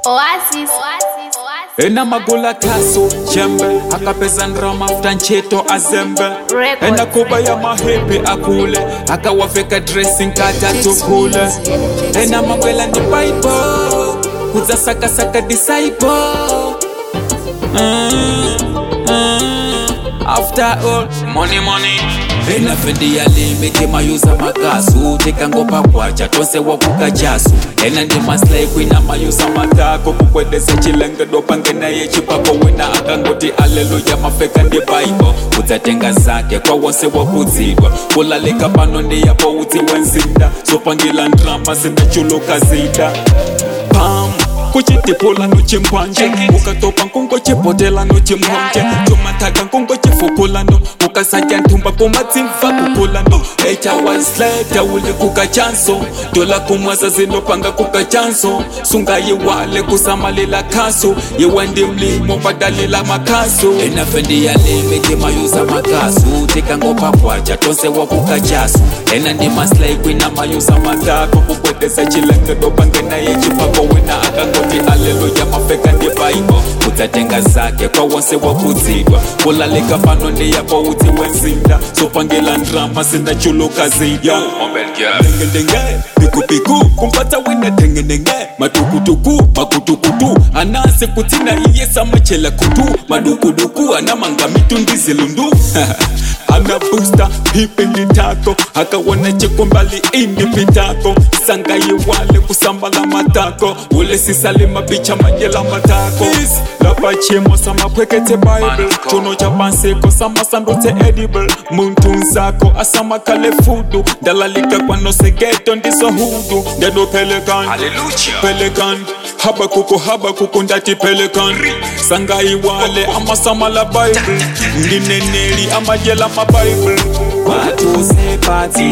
Oasis. Oasis. Oasis. ena magula kaso chembe akapeza ndrama futa ncheto azembe Records. ena kuba ya mahepi akule akawafeka dressing kata tukule ena mabwela ndi bible kudzasakasaka disciple Mm, mm, after all money money ena fendi ya limiti mayuza makasu tikangopa kwacha tonse wakukachasu ena ndi maslai kwina mayuza matako kukwedeza chilengedo pangenaye chipako wina akangoti aleluya mafeka ndi baibo kudzatenga zake kwa wonse wakudzidwa kulalika pano ndi yapo utsi wenzinda zopangila ndrama zinachuluka zida pam kuchitipula nochimpwanje ukatopa nkungo chipotela nochimhonje chomataka nkungo chifupulano ukasatya nthumba kumatsimva kupulano echawasleta uli kukachanso tola kumwaza zinopanga kukachanso sungayiwale kusamalila khaso yewe ndi mlimo badalila makhaso enafendi yalimiti mayuza makasu tikangopa kwacha tonse wakukachasu ena ndi maslai kwina mayuza matako kukwedeza chilengedo pangenaye chipako wina akangoti aleluya mafeka ndi baibo kudzatenga zake kwa wonse wakudzidwa kulalika pano ndi yapo utsi wenzinda zopangila ndrama zinachuluka zida dengedenge pikupiku kumpata wina dengedenge matukutuku makutukutu anase kutina iye samachela kutu madukuduku anamanga mitundizilundu ana busta pipindi tako akawona chikombali indi pitako sangayiwale kusambala matako ule sisali mabicha majela matako lapachimo samapwekete bible chuno cha panseko samasandutse edible muntu nzako asamakale fudu ndalalika kwanosegeto ndizo hudu ndedo pelikan pelikan habakuku habakuku ndati pelikan sangayiwale amasamala bible ndineneli amajela mabible watu sepati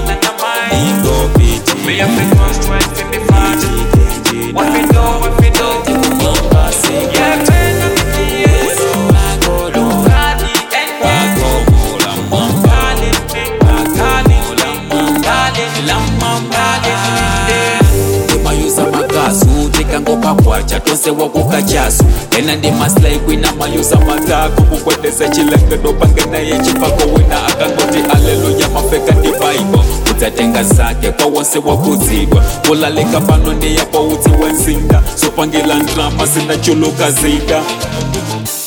mayuza makasu tikangopa kwacha tonse wakukachasu ena ndi maslai kwina mayuza matako kukwedeza chilengedo pangenaye chipako wina akangoti aleluya mafeka ndi baibo kudzatenga zake kwa wonse wakudzidwa kulalika pano ndi yapo utsi wenzinda zopangila ndrama zinachuluka zida